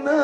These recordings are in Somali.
wadna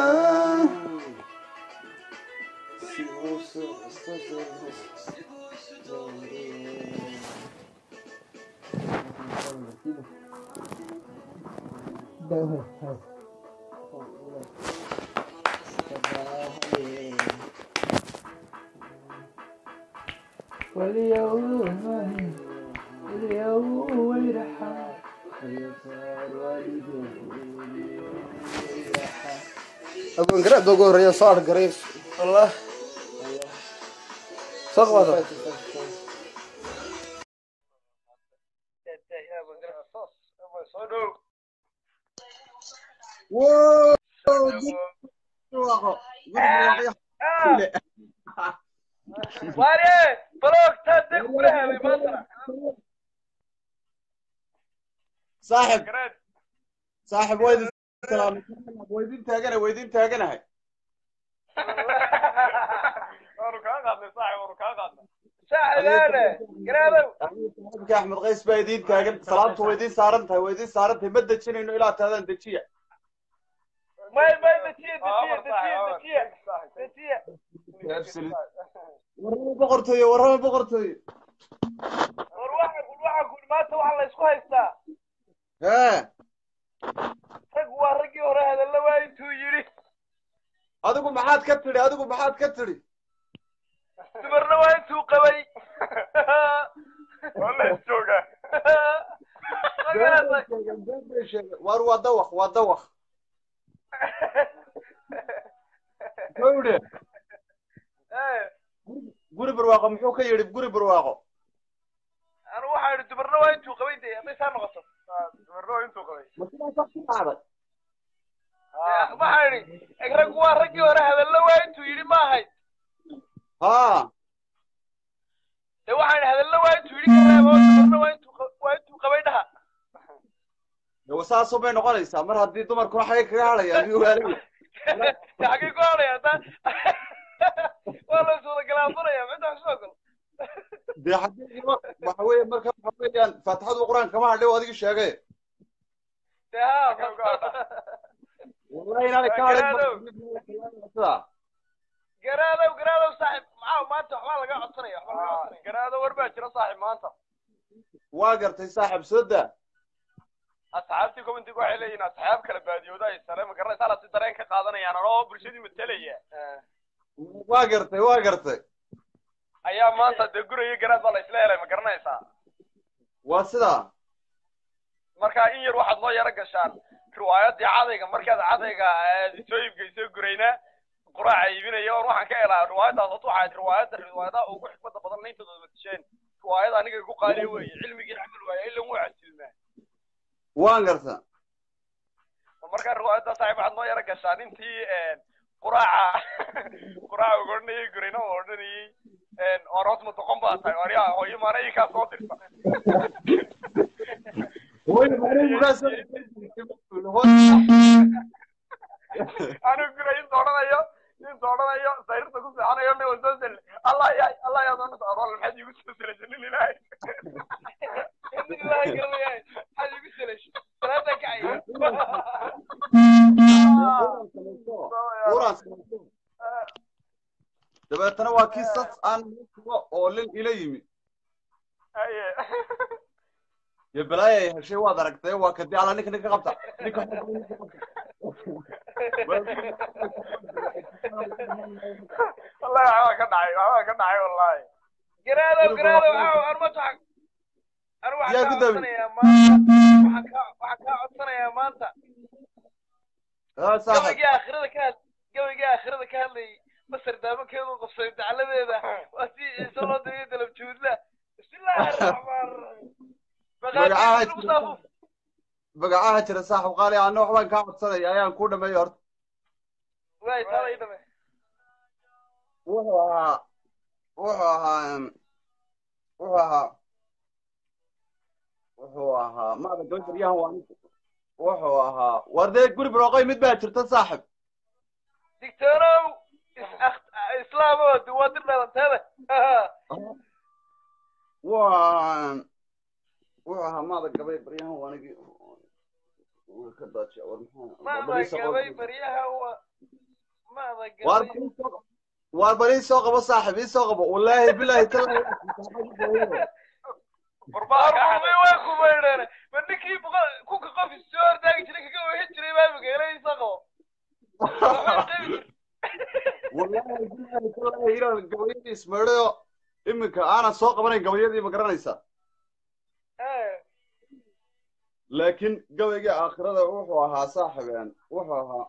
abaan garaacda ugu horeeya soo argaray allah soo qabaada Ware, balogta deg kula helay maanta. saaxib Gareed. saaxib waa idin salaamay waa idin taaganahay waa idin taaganahay Waanu kaa qaadnay saaxib, waanu kaa qaadnay. Saaxibaane, gareedow. saaxibka axmed qays baa idin taagan salaamtu waa idin saaran tahay waa idin saaran tahay ma dejinayno ilaa taadaan dejiya May may dejiye, dejiye, dejiye, dejiye. Dejiye. warrama boqortooyo warrama boqortooyo War waxa ku waxa ku maanta waxa la isku haystaa. hee Rag waa raggii hore hadalla waa intuu yidhi. adigu maxaad ka tidhi adigu maxaad ka tidhi Dumarna waa intuu qabay. Wala jooga. waar waa dawaq waa dawaq gawdhe Eh, guri barwaaqo muxuu ka yidhi guri barwaaqo anu waxaa yidhi dumarna waa intuu qabay dee hadday saa noqoto. Dumarna waa intuu qabay. ma sidaasaa ku dhacday waxaa yidhi rag waa raggii hore hadalla waa intuu yidhi ma ahayd. haa dee waxaan yidhi hadalla waa intuu yidhi karaabo dumarna waa intuu qa- waa intuu qabay dhaha. de saasoo bay noqonaysaa mar haddii dumarkuna xagay kaga hadhayaan iyo waalaya dee xaggee ku hadhaya hadda waa la is wada galaafanaya cidda wax soo galo. dee haddii waxa weeye marka waxa weeyaan faatixadu qur-aan kama hadhay oo adigi sheegay dee haa wallahi inaanay ka hadhay garaadow garaadow saaxib maxaa maanta waxbaa laga codsanaya waxbaa laga codsanaya garaado war baa jira saaxib maanta waa gartay saaxib soo daa asxaabtii commentiga waxay leeyihiin asxaab kala baadiyooda ay sare ma garanaysaa la si dareen ka qaadanayaan anoo bulshadii matelaya waa gartay waa gartay ayaa maanta dee guraya garaad baa la isla helay ma garanaysaa waa sidaa marka in yar waxaad loo yaro gashaan riwaayadii cadayga markaad cadayga soo iibgeysoo gurayna quraaca iibinaya oon waxaan ka helaa riwaayadaas horta waxay ahayd riwaayadda riwaayadaha ugu xikmada badan layntooda matisheen riwaayada aniga igu qaaliya weeye cilmigii camal waaye ilan wuu casilmaa waan garta markaa riwaayadda saaxiib waxaad noo yaro gashaan intii quraaca quraaca uga odhanayay gurayna oo odhanayay oon hoos matoqon baa tahay waryaa hooyo maana ii kaa soo dirta anigu guray inta odhanayo inta odhanayo sariirta ku seexanayo nin wasoo sel allah yaay allah yaa doonata arol maxaad iigu soo selashay nin ilaahay nin ilaahay garanayaay maxaad iigu selashay salaada kacay dabeetana waa kii sas aan kuga oolin ila yimi haye iyo balaaya ay heshay waad aragtay waa kadii ala ninka ninka qabta ninka wallahi waxbaa ka dhacay waxbaa ka dhacay wallahi garaadow garaadow aaw arma taxag anu Yaa waxaan ku kaa dami. codsanayaa maanta waxaan kaa waxaan kaa codsanayaa maanta Ah, saaxib gabaygii aakhirada ka had gabaygii aakhirada ka hadlayay masar daabakeedu qabsay dacladeeda waa si ciise loo degay dalabjuudla bismillaahi araxmaan araxiim Magacaha maqaadiir lagu jira. saafo magacaha jira saaxib qaali anna waxbaan kaa codsanaya ayaan kuu dhameeyo horta waay taalay dhame wuxuu ahaa wuxuu ahaa em, wuxuu ahaa wuxuu ahaa maada gabaryahan waa nin- wuxuu ahaa war dee guri barooqay mid baa jirta saaxib digtoonow is- akh- islaamoo duwaadir dhalanteeda waa wuxuu ahaa maada gabay baryahan waa nigi ka daajiya war maxaa maada bariis oo gabay qabo. baryaha wa maada waar gabay bariis oo qabo. waar bariis soo qabo saaxib ii soo qabo wallaahi bilaahi tallaahi arbumi waa kumaydheen ma ninkii boqol- kunka qof isoo hortaagi jiray kaga wehin jiray baa magaaladiisa qabo wallaahi bilaahi tallaahi inaan gabayadii ismeedhayo iminka aanan soo qabanayn gabayadii ma garanaysaa laakiin gabaygii aakhirada wuxuu ahaa saaxibeen wuxuu ahaa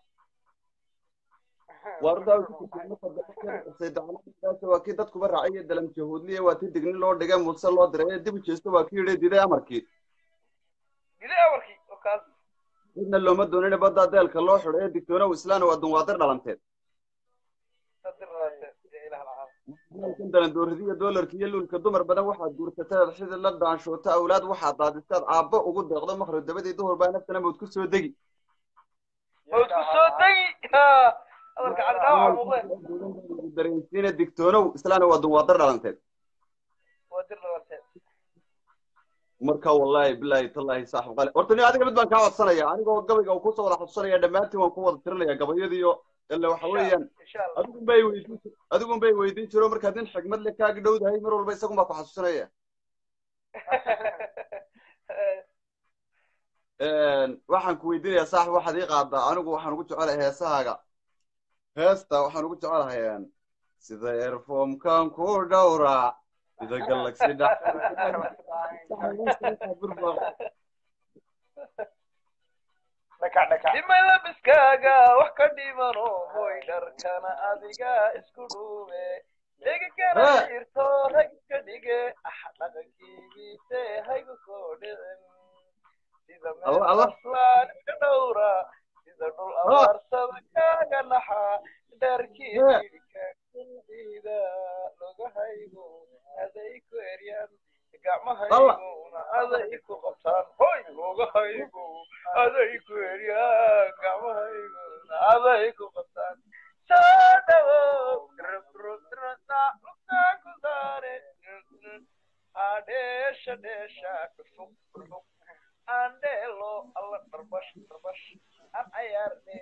wardaasa waa kii dadkuba raacay iyo dalam jahuudliya waa ti digni loo dhigay muse loo diray dib u jeesto waa kii yidhi diday amarkii dile amarkii oo kaas midna looma doonin badda deelka loo xidho ee digtoonow islaana waa dunwaadir dhalanteed kan dalandooridiya doolarka iyo luulka dumar badan waxaad guursateed xidid la daanshoota awlaad waxaad daadistaad aabbo ugu deeqdo makhrib dabadii duhur baa naftana mawd ku soo degi ood ku soo degi hadalka cali dhaawaca muuqdeen dareensiina digtoonow islaana waa dunwaadir dhalanteed waa dir dhalanteed marka wallaahi bilaahi tallaahi saaxib qali horta ni adiga mid baan kaa codsanaya anigoo gabayga uu kusoo wada xasuusanaya dhammaantiin waan ku wada tirinaya gabayadiiyo ile waxa weeyaan insha allah adigun bay weydiin adigun bay weydiin jiro markaad nin xigmad le kaagi dhowdahay mar walba isagun baa ku xasuusanaya waxaan ku weydiinayaa saaxib waxaad ii qaadaa anigu waxaan ugu jecelahay heesahaaga heesta waxaan ugu jecelahay sida erfomkan ku dhowraa sida galaxy dhimay labiskaaga wax ka dhimano hoy dharkana adiga isku dhuube dhegi kara irto rag iska dhige ah dhaqankiigiise haygu soo dhicin sida Allah, Allah. meelaslaan iska dhowra sida dhul abaarsada kaaga naxa dharkii Eh. jidhka kudiida lugahaygu aday ku eryaan gacmahayguna aday ku qabtaan hoy lugahaygu aday ku eryaan gacmahayguna aday ku qabtaan soo dhawow rubrudradha lugtaa ku saare adheesha dheesha dhufug dhufug andheelo alla dharbash dharbash an cayaarne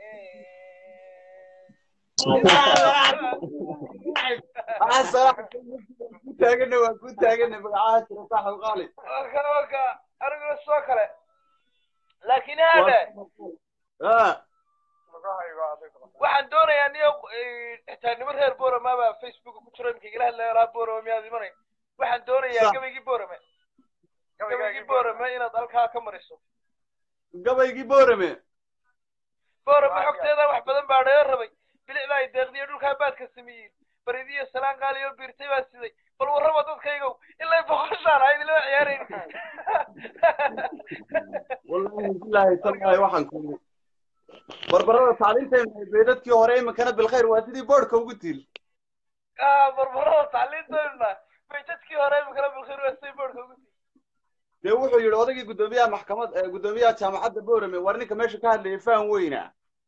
ku taagana waa ku taagana magacaha jira saaxib qaali waka waka aniguna soo kale laakiin haadhe Ah, waxaan doonayaa niyo xitaa nimo reer borama baa facebook ku jiro imika igala hadlaya lahaa borama miyaad imanay waxaan doonayaa Sa- gabaygii borame gabaygii borame inaad halkaa ka mariso gabaygii boorame borame xogteeda wax badan baa dhaga rabay bilicda ay deeqdiyo dhulkaa baadka sameeyeen baridiyo salaan qaali oo biirtay baa siday bal warraba dadkaygow ilaa boqoshaan ahayd ilaa ciyaarayn wallaahi bilaahi tallaahi waxaan ku yidhi barbarada tacliintaynu bay dadkii hore iminkana bilkhayr waa sidii boodhka ugu tiil barbarada tacliintoodna bay dadkii hore imikala bilkhir westay boardka ugu dee wuxuu yidhi odaygii guddoomiyaha maxkamad ee guddoomiyaha jaamacadda boorame war ninka meesha ka hadlayay faan weyna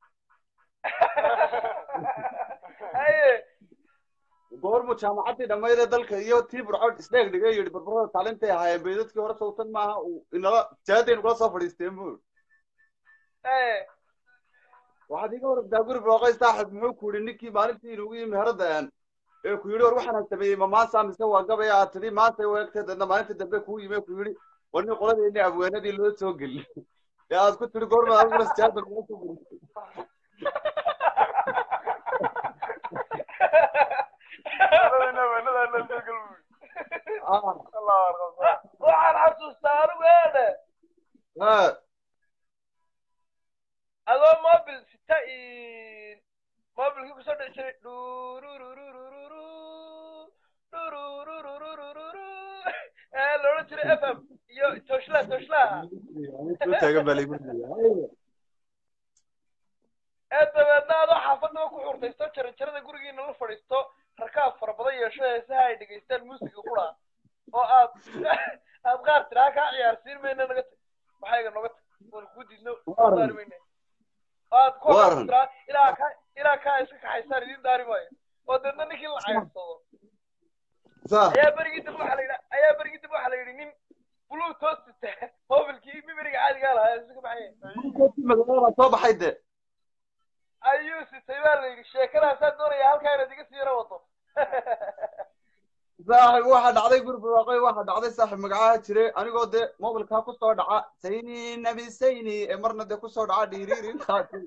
haye goormu jaamacaddii dhammayd ee dalka iyo tii burcod isdheeg dhigay yidhi barbarada tacliintay ahaayeen bay dadkii hore sawtan maaha uu inala jaadaynu kula soo fadhiisteen buu haye waxaad iga waragtaa guri booqay saaxib muxuu ku yidhi ninkii maalintii inugu yimi heradan ee ku yidhi war waxaan sameeyey ma maanta mise waa gabaya aad tidhi maanta u egtay dadna maalinta dambe kuu yimi ku yidhi war nin qoladeeni abweenadii loo soo geli ee aad ku tidhi goorma aduguna sijaada loo soo geli waxaan xasuustaa anigu eedhe Ah, adoo mobil sita mobilkii kusoo dhici jiray dhurururururu dhurururururu ee la odhan jiray f m iyo tooshla tooshlaha soo taagan baa laygu leeyahay. ee dabeedna adoo xaafadaba ku xurtaysto jaranjarada gurigiina la fadhiisto rakaab fara badan yeesho heesaha ay dhegaystaan muusiga qura oo aad aad qaar tiraa kaa ciyaarsiin mayna naga tag maxayga noga tag waan kuu diidno Waaran. daari mayna oo aad ku Waaran. tiraa ilaa ka ilaa kaa iska kaxaysaan idin daari maayo oo deedna ninkii la cayrsado Saa, ayaa berigii dib waxaa la yidhi ayaa berigii dib waxaa la yidhi nin bluetooth sita mobilkii mimeriga caadigaa lahaa iska baxaya ma madoobe baa soo baxay de ayuu sitay baa la yidhi sheekadaasaa doonaya halkaa inaad iga siira wado saaxib waxa dhacday guri barwaaqoy waxa dhacday saaxib magacaha jire anigoo dee mobilkaa kusoo dhaca sayni nabi sayni ee marna dee kusoo dhaca dhiiriirin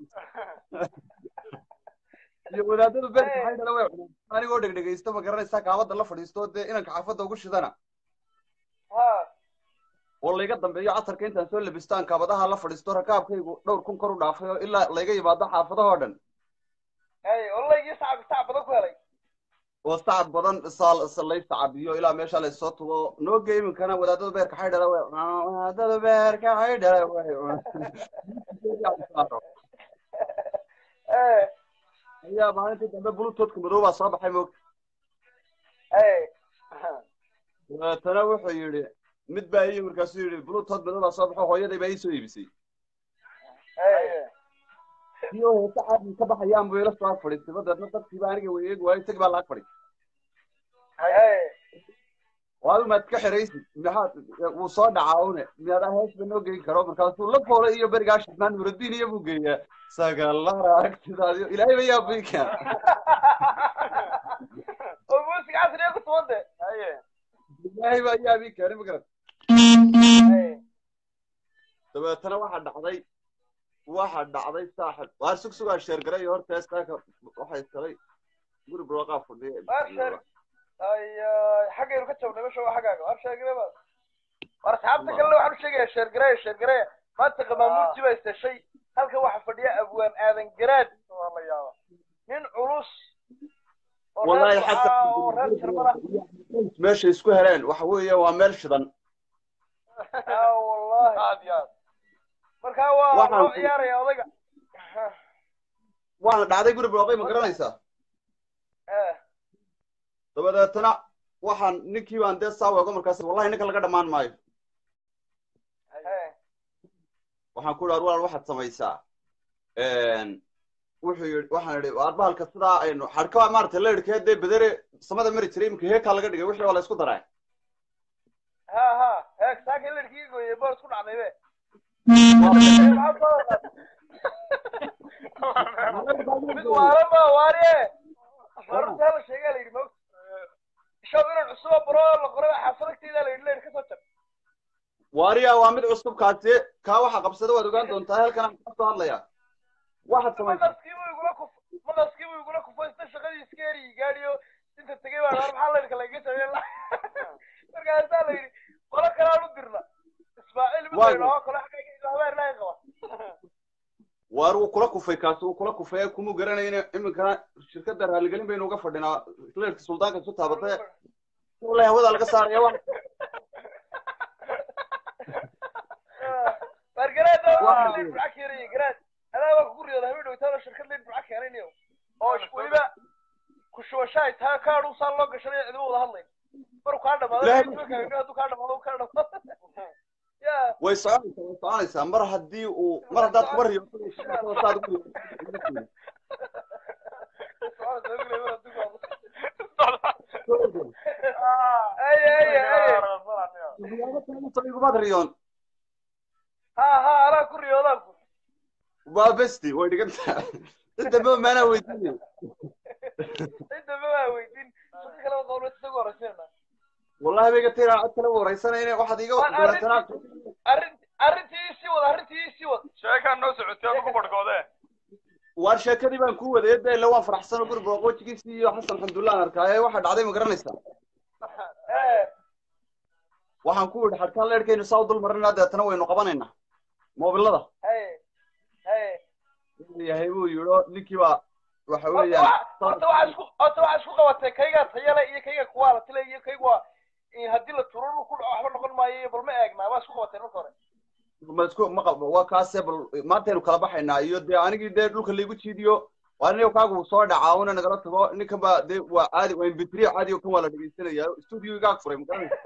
iyo wadaadadu beerka maxay dhala way cunaan anigoo dhegdhegaysto ma garanaysaa kaabada la fadhiisto dee inanka xaafadda ugu shidana ha oo layga dambeeyo casarka intaan soo labistaan kaabadaha la fadhiisto rakaabkaygu dhowr kun kor u dhaafay oo ilaa layga yimaado xaafadahoo dhan hay ollaygii sacab sacab badan ku helay oo sacab badan saal lay sacabiyo ilaa meesha laysoo tubo nooga iminkana wadaadada beerka xaydhala way cunaan wadaadada beerka xaydhala way cunaan Eh, ayaa maalintii dambe bluetoothka madow baa soo baxay moogta hey. dabeetana wuxuu yidhi mid baa iyo markaasuu yidhi bluetooth madow baa soo baxo hooyaday baa ii soo iibisay Hey. kii oo heese caadi ka baxayaan buu ila soo ag fadhiistay dabeetna dadkiiba aniga way eegi waayo isagii baa laag fadhi Hey. oo adigu maad ka xeraysid maxaad wuu soo dhacaa une miyaadaa heesba noo geyn karo markaasuu la foolay iyo berigaa shidnaan nuraddiin iyo buu geeyaa sagalara agtidaadiyo ilaahay ba yaa biikan oo muusiga casriga ku tuban de haye ilaahay baa yaa biikan ma garan Hey. dabeetana waxaa dhacday waxaa dhacday saaxib waar sug sugaa sheergaray iyo horta heestaaka waxay talay guri barwaaqaa fadhiya Waar sheer ay xaggaynu ka jabnay meesha waa xaggaaga waar sheegare ba war asxaabta kalena waxaan u sheegaya sheergareya sheergareya maanta qamaamuurti baa istashay halka waxaa fadhiya abwaan aadan garaad waa la yaaba nin culus oo reer والله Ducaa حتى oo reer Jarmala meesha isku heleen waxa weeye waa meel shidan ah wallahi aad iyo aad markaa waa Waxaan loo ku- ciyaaraya odayga waana dhacday guri barwaaqay ma garanaysaa Eh, dabadeetana waxaan ninkii baan dee saa weego markaas wallahi ninka laga dhammaan maayo eh, waxaan ku idhi walaal waxaad samaysaa wuxuu yidhi waxaan idhi waar bahalka sidaa aynu xadhka maaragtay leyrhkee dee bedere samada mari jiray iminka heekaa laga dhigay wixii waa la isku daraa ha ha heeg saaka lerkii gooyey bool isku dhacday be maxaa soo wadaad mid waalan baa waariye marta la sheegaa la yidhi mog shaw inan cusuba baro la qoray xaafadagteeda la yidhi leer ka soo jar waariya waa mid cusub kaasi kaa waxa qabsada waad ogaan doontaa halkan aan ka soo hadlayaa waxaad samaysaa maqaskiibuu igula kuf maqaskiibuu igula kufaysta shaqadii iska eri gaadhiyo inta tegay baa war maxaa leerka lagaga sameyn la markaasaa la yidhi qolo kalaan u dirna ismaaciil mid Waa la yidhaho kole xagga habeer laga qaba waar wuu kula kufay kaasi wuu kula kufay kumuu garanayna iminkana shirkadda raaligelin baynu uga fadhinaa leerka suldaanka isu taabatay wallahi hawada laga saaraya wa waar garaad Waa. waa leer buca keenaya garaad adaa waa kugu riyooda habeen dhowtaana shirkad leer buca keenaynayo oo weliba ku shubashaay taa kaadhu saa loo gashanaya cidima wada hadlayn maruu kaa dhamaado Ilaahay- hadduu kaa dhamaado uu kaa dhamaado ya way soconaysaa way soconaysaa mar haddii uu mar haddaad kuba riyo saad ugu ay ay ay igumad riyoon ha ha anaa ku riyoodaan ku waa besti way dhigantaa cidda maanaa weydiinaya cidda ma waa weydiin shaqo kale waa qowlad isagu horeyseena wallahi bayga tiraa cod kale wareysanayna waxaad iga Waan dabeetana arrin arrintii isii wad arrintii isii wad sheekaan noo socotay oo ku barhkoodee waar sheekadii baan ku wadayay de ila waan faraxsan oo guri baraqoojigiisii iyo xasan xamdullah aan arkaaye waxa dhacday ma garanaysaa waxaan ku yidhi xadhkaan leerhkaynu saa u dul marinaa deetana waynu qabanaynaa moobilada hay hay yahay buu yidhi oo ninkii baa waxa horta weeyaan waxa- horta waxaa isku horta waxaa isku qabatay kaygaa tayale iyo kayga kuwaala tile iyo kaygu waa in haddii la turo dhul ku dhaco waxba noqon maayo iyo bal ma eegnaa waa isku qabatay marka hore ma isku ma qabo waa kaase bal maantaynu kala baxaynaa iyo dee anigii dee dhulka laygu jiidiyo waa nin kaagu soo dhacaa una nagala tago ninkan baa dee waa caadi waa imbitriya caadi oo kan waa la dhegeysanaya studio igaag furay magaranaysa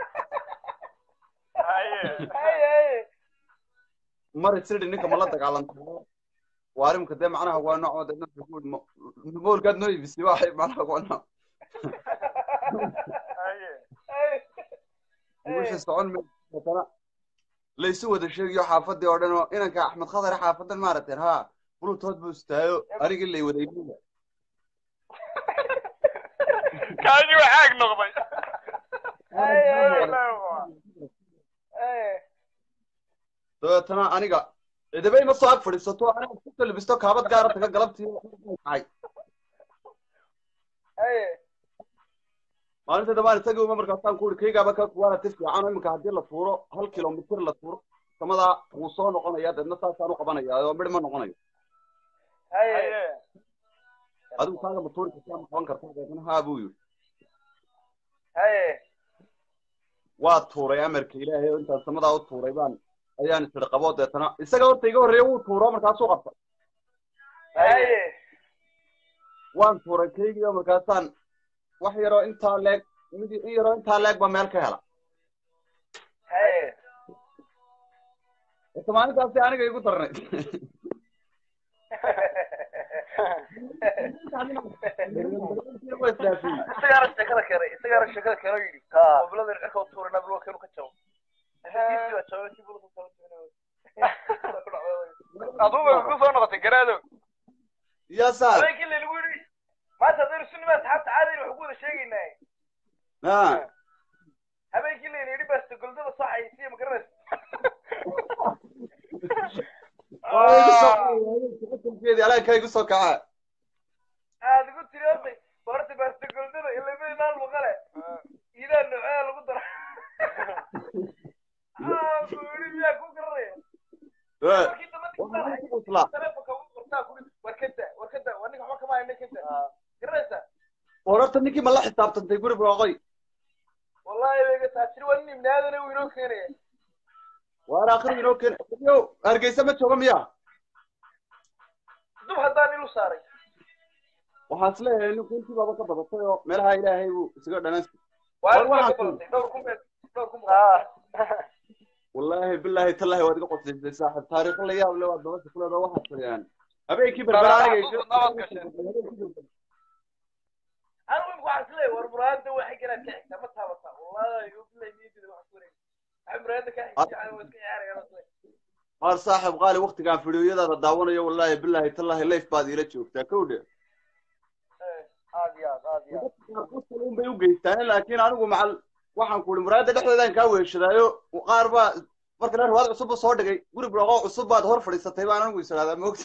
hay hay mar isidhi ninka ma la dagaalanta waa arrimka dee macnaha waa nooc de nafka ku moolkaad noo ibisay waxay macnaha waa nooc hay wixii socon mayso laysu wada sheegayo xaafadii oo dhan oo inanka axmed khadar xaafadan maaragteen ha bulutood buu istaayo anigii lay wada iibinaya kaadi waa caag noqday dabeetana aniga cidaba ima soo ag fadhiisato aniga ku kalibisto kaabad gaara taga galabtii tahay maalinta dambaan isagii uma markaasaan ku uri kaygaaba ka waana ti fiican oo iminka haddii la tuuro hal kilomitir la tuuro samadaa wuu soo noqonaya deedna saasaan u qabanaya oo midh ma noqonayo adigu kaaga ma tuuri kartaa ma qaban kartaa deedna haa buu yidhi waa tuuray amarka ilaahay oo intaan samadaa u tuuray baan ayaan isiri qabo deetana isaga horta iga horreeya wuu tuuro markaasuu qabta waan tuuray kaygii oo markaasaan wax yaroo intaa leeg mid in yaroo intaa leeg ba meel ka hela horta maalintaasi aniga igu darnayd Waa isdhaafiyey. isagaana sheekada keenay isagaana sheekada keenay oo yidhi mobilada cirka u tuuray nabil waa keenu ka jabo kiisii baa jabay kii bulada kala jabinay adugu ku soo noqotay garaadow yaa saar habeenkii laynagu yidhi maanta haddaynu sunnimaa asxaabta caadayna waxu ku wada sheegaynaa ha habeenkii layna yidhi baasta goldada soo xayisiya ma garanaysa keedii alaankaa igu soo kacaa aad igu tiri horta horta baasta goldada ilama naan maqale idaa noocea lagu dara aa buu yidhi miyaa ku garanaya markii dambe ninka Usla. telefonka ugu qortaa kuri warkada warkada waa ninka waxba kama hayna kada garanaysa wararta ninkii ma la xisaabtantay guri booqoy wallahi bayga taasiri waa nin ibnaadana uu inoo keenaya waar akhrigu inoo keen yo hargeysa ma jooga miya dub haddaan ilu saaray waxaan isleeyahay ninku intii baaba ka badatay oo meelaha ilaahay buu isaga dhanan waa War waxaa ka badatay dhowr kun bee- dhowr kun baa wallaahi bilaahi tallahi waad iga qosaysay saaxib taariikho la yaab le waad nolosha ku leedahay waxaad fadhiyaan habeenkii berbera aniga anigu imika waxaan isleeyahay war muraayada waxay garaad ka xigtaa ma taabataa wallahi bilahi niyadida waxaan ku wareegay waxay muraayada ka xigtaa waa iska ciyaarayaan isle waar saaxib qaali waktigaan fidiyoyadaada daawanayo wallaahi bilaahi tallahi leif baad iila joogtaa kowdhe aad iyo aad aad iyo aad un bay u geystaan laakiin anigu macal waxaan ku ihi muraayada dhexdeedaan kaa weeshadaayo qaar baa marka reer ruwaad cusub soo dhigay guri buraqo cusub baad hor fadhiisatay baan anigu is idhahdaa moogta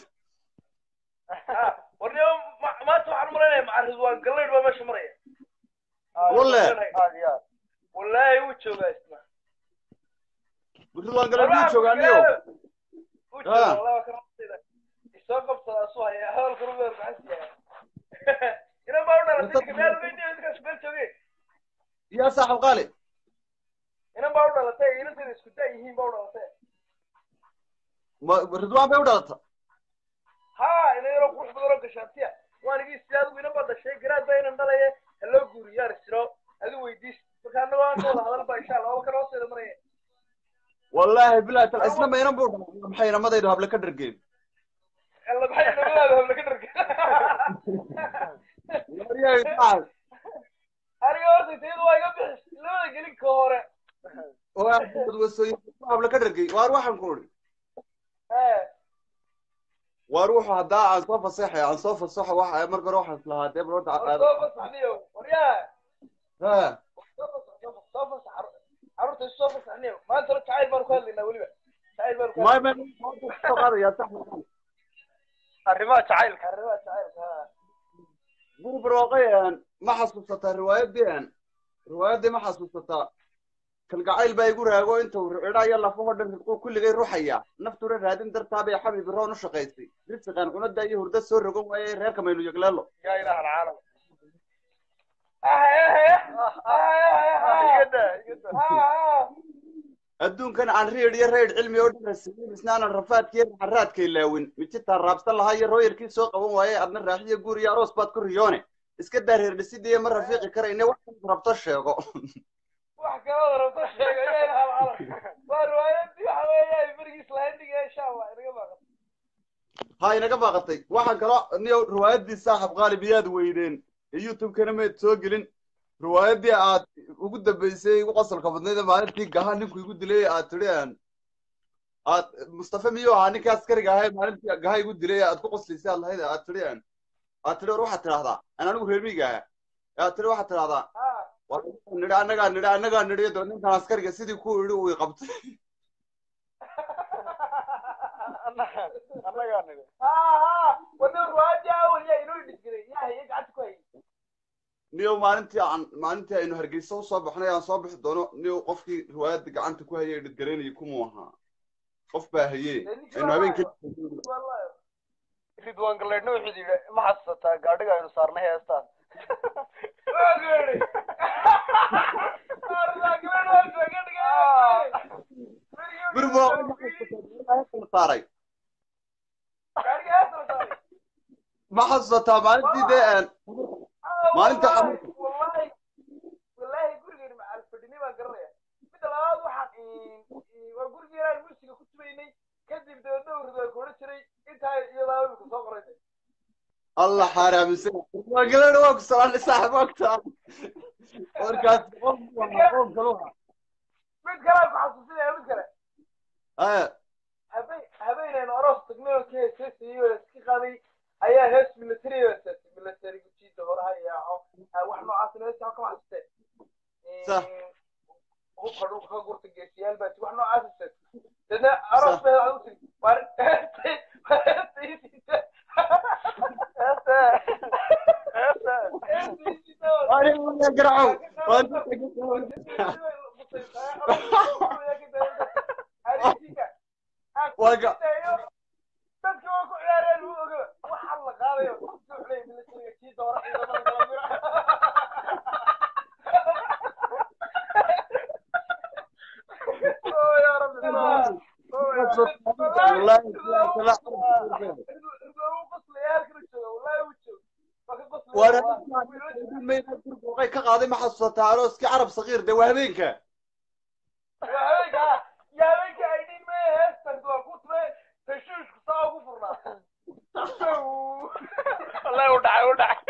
warniyo ma- maanta waxaan umalaynaya maca ridwaan gallaydh baa meesha maraya Walle. aad iyo aad wallaahi wuu joogaa isna ridwaan gale miyuu joogaaniyo wuu joogaa wallahi waa ka rabtayda isoo qabsadaa su haya hadalka rubeer maxaa siyaa inan baa u dhalatay ninka meel weydiyo ninkaas meel joogay yaa saaxib qaali inan baa u dhalatay inanteeda isku da yihiin baa u dhalatay ma ridwaan bay u dhalata ha ina yaroo qurux badan oo gashaantiya waan igi si adigu inan baa dhashay garaad baa inan dhalaye haloo guuriyaan isiro adigu weydiis marka annago aan ka wada hadal baa insha allah waba kan hoosteeda maraya wallaahi bilaahi tal isna maynan buu dhalay maxay namadaydu hable ka dhargeen alla maxay nabadaada habla ka dharga Waryahay saaxib aniga horta tayada waa iga bixis labada gelin ka hore waa wasooyin hable ka dhargey waar waxaan ku idhi Eh, waar wuxuu haddaa aan soo fasaxay aan soo fasaxo waxa marka hore waxaan islahaa dee balorta war soo fasaxniyo waryaa ha soo fasax soo fasax soo fasax carru- carruurta isu soo fasaxniyo maanta hore jacayl baanu ku hadlaynaa weliba jacayl baanu ku may hadlaynaa may soo qaadaya sax arrimaha jacaylka arrimaha jacaylka ha guri barwaaqay ma xasuusataa riwaayadii riwaayadii ma xasuusataa kalgacayl baa igu raago inta uu cidhaya lafahoo dhan ridquu kulligay ruxaya naftuna raadin dartaa bay xabib roon u shaqaysay risiqan cunada iyo hurda soo rogan waayey reerka maynu yegleelo yaa ilaha alcaalam igada igada adduunkan aan riid iyo rayd cilmi oo dhan rasiin isnaanan rafaadkiiyo raxaraadkay laawin mijitaan raabsan lahaa iyo rooyarkii soo qaban waayey adna raaxiyo guur iyo aroos baad ku riyoone iska daa reer dhisidiiyo ma rafiiqi karayne wax rabto sheego wax kaloo rabto sheego yaa ilaha alcaalam waa riwaayadii waxa weeyaa berigiis lahayn dhiga insha allah inaga baaqan ha inaga baaqatay waxaan kaloo niyo riwaayadii saaxib qaalib iyaad weydeen ee youtube-kana mayd soo gelin riwaayadii aad ugu dambeysay ugu qosolka badnayd ee maalintii gaha ninku igu dilay aad tidhi aan aad mustafa miyuu ahaa ninka askariga ahay maalintii gahay igu dilay aad ku qoslisay aad lahayd aad tidhi aan aad tidhi war waxaad tidhahdaa aan anigu reer miyiga ahaa aad tidhi waxaad tidhahdaa Ah, war nidhi annagaa nidhi annagaa nidhi doo ninkan askariga sidii ku yidhi uu i qabtay annagaa nidhi ها ها ودور واجه اول يا ينو يدقري يا هي قعدت كويس niyow maalintii aan maalintii aynu hargeysa usoo baxnay aan soo bixi doono niyow qofkii riwaayadda gacanta ku hayay dhidgaraynayay kumuu ahaa qof baa hayee aynu habeenkii والله ridwaan galeedhna wuxuu yidhi ma xasuusataa gaadhiga aynu saarnay heestaan واغيري ارزاق من وجهك bir buu saaray ma xasuusataa maalintii dee aan maalinta xamuud والله والله gurigeena macal fadhini baan garanaya midda labaad waxaan waa gurigeena aan musiga ku tumaynay kadib dee dhowr ridwaan ku odhan jiray intaa iyadaa imika soo qoraysay allah xaaraamisa waa galeedha waa ku salaanay saaxib ogtaa warkaas qof qof kaluha mid kale aan ku xasuusinaya mid kale aya habeen habeenaynu aroos tagnay oo ka heeseysayay oo iska qaaday ayaa hees military oo heesay military gujiida horaha yaaco wax noocaas heesa ka xasuustee Sax. hubka dhulka ka gurta geesiyaal baa wax noocaas heesay dadna aroos bay waxaad u tiri war garacow Waga. dadka waa ku ciyaareen wuu oga waxaa la qaadayo duxley militariga kii doora ciidamada kala mira Oh, ya Rabbi. Oh, ya Rabbi. Wallahi, Wallahi, wuu qoslaya, halkan uu jooga, wallahi wuu jooga. Waa ka qoslaya, waana wallahi. gurbuuqay ka qaaday ma xasuusataa arooskii carab sakiir de waa habeenka Waa habeenka, yaa habeenka ay dhiin mee heestan waa ku tume, tashuushku saa ugu furnaa. wallahi u dhacay u dhacay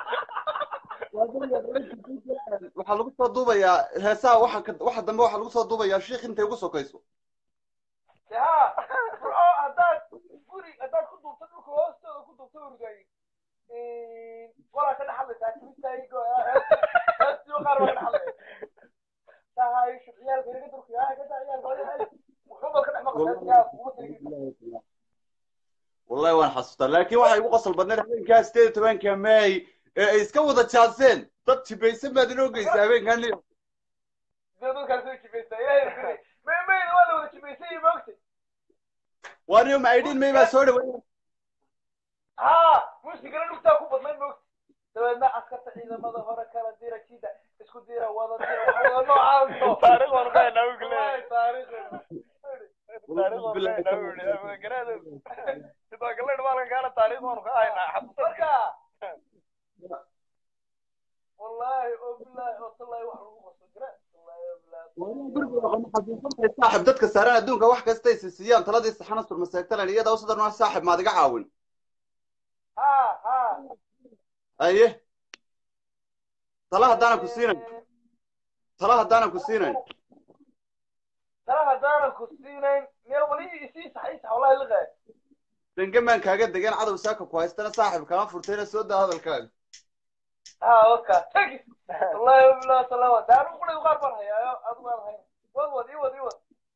waxaa lagu soo duubayaa heesaha waxa ka- waxa dambe waxaa lagu soo duubayaa shiikh intay ugu sokayso yaa bro haddaad guri haddaad ku duubto dhulka hoostooda ku duubto urgay walaa ka dhaxlaysaa kimistaygo heestiyo qaar waa ka dhaxlaya tahay ciyaalka inaga durka yaa ka daa ciyaalka wuxuu bal ka dhex maqlay yaa kuma tiri wallahi waan xasuustaa laakiin waxay igu qosol badneed habeenkaa sideed iyo tobanka may ee ay iska wada jaaseen dad jibaysan baad inoo geysa habeenkan liyo dee dadkaas way jibaysaa ilaahay rafilay may mayna waa la wada jibaysay iyo moogtay waa niyo maidhin may baa soo dhaweeya haa muusigana dhugtaa ku badnayd moogtay dabeedna askarta ciidamada hore kala dira jida isku dira wada dira waxa wada noocaas taariikh waanu ka haynaa wiil Wallahi, taariikh. taariikh waanu ka haynaa wiil garaada ridwaan galeedh maalan kaana taariikh waanu ka haynaa xasuusan marka wallahi oo billahi oo tallahi wax lagu qaso jira wallahi oo billahi saaxib dadka saaran adduunka wax kasta is siiyaan taladii saxana surmaseegtalan iyada usadarnaa saaxib maad iga caawin ha ha aye tala haddaanan ku siinayn tala haddaanan ku siinayn tala haddaanan ku siinayn meel wali isii sax sax wallahi liqay dhangamaan kaaga degan cadow saaka ku haystana saaxib kama furtayna soo daa hadalkaaga ha oka tagi wallahi oo billahi salaama daanu qulay qaar baan hayaayo adu baan hayn wad wad ii wad ii wad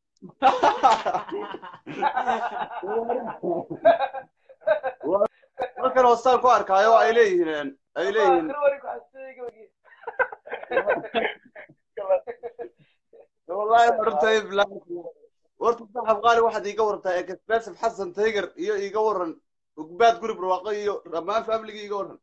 halkan hoostaan ku arkaayo ay leeyihiin ay leeyihiin wari ku xasiyay gabadhii wallahi martay bilahi warta saaxib qaali waxaad iiga warantaa ekasbasif xasan taygar iyo iiga waran ugbaad guri barwaaqo iyo dhammaan familigi iiga waran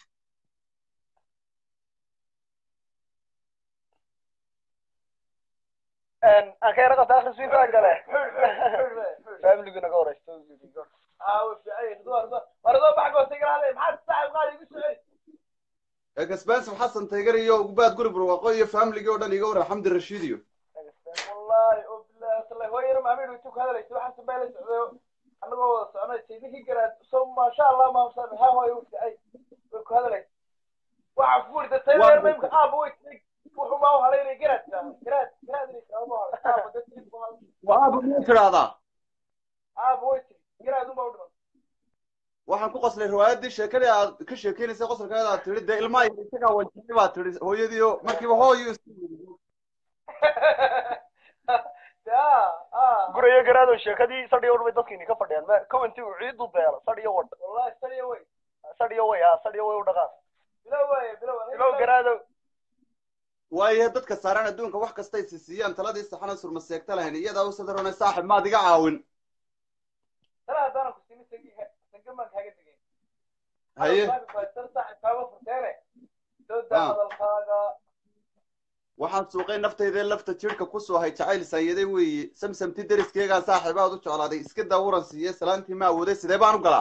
aan ka yara qabta akhriswiinta gale familigu naga horeysto aa way fiican yihiin duwar duwar waradoo bax goostay galaale maxaad saaxib qaali igu soo celi ekasbasif xasan taygar iyo ugbaad guri barwaaqo iyo familigi oo dhan iiga waran xamdi rashiid iyo wallahi oo billahi tallahi hooy yar maamid way ku hadlaysa waxaan sabay la socdo anagoo wada soconay tiidinki garaad so maasha allah maamsan ha hooy u fiicay way ku hadlaysa waxa fuurta tayleer maymka aaba way tig wuxuu maa u halaynay garaadka garaad garaad inay taabo ma halo aaba dadkii ku hal waaba miyuu tidhaahdaa ku qoslay riwaayadii sheekadii aad ka sheekeynaysay qosolkeeda aad tidhi dee ilmaha yar isagaa wajahday baad tidhi hooyadiio markiiba hooyo isu yidhi ya ah gurayo garaado sheekadii sadhiyo wadh bay dadkiini ka fadhiyaan ma commenti uu ciidu beelo sadhiyo wadh wallahi sariya wey sadhiyo way ha sadhiyo way u dhaqaan bilow wey bilow ilow garaado waayahe dadka saaran adduunka wax kastay siisiyaan taladii saxana surma seegta lahayn iyadaa u sadarone saaxib maad iga caawin tala haddaanan ku siinin sangi sangamaan kaaga digay haye saaxibkaaga furteene soo daa Ah. hadalkaaga waxaan suuqay naftayda lafta jirhka ku soo hay jacayl saayaday weeye samsamti deriskeegaa saaxiibaad u jeclaaday iska daawuran siiye salaantii ma awooday sidee baan u galaa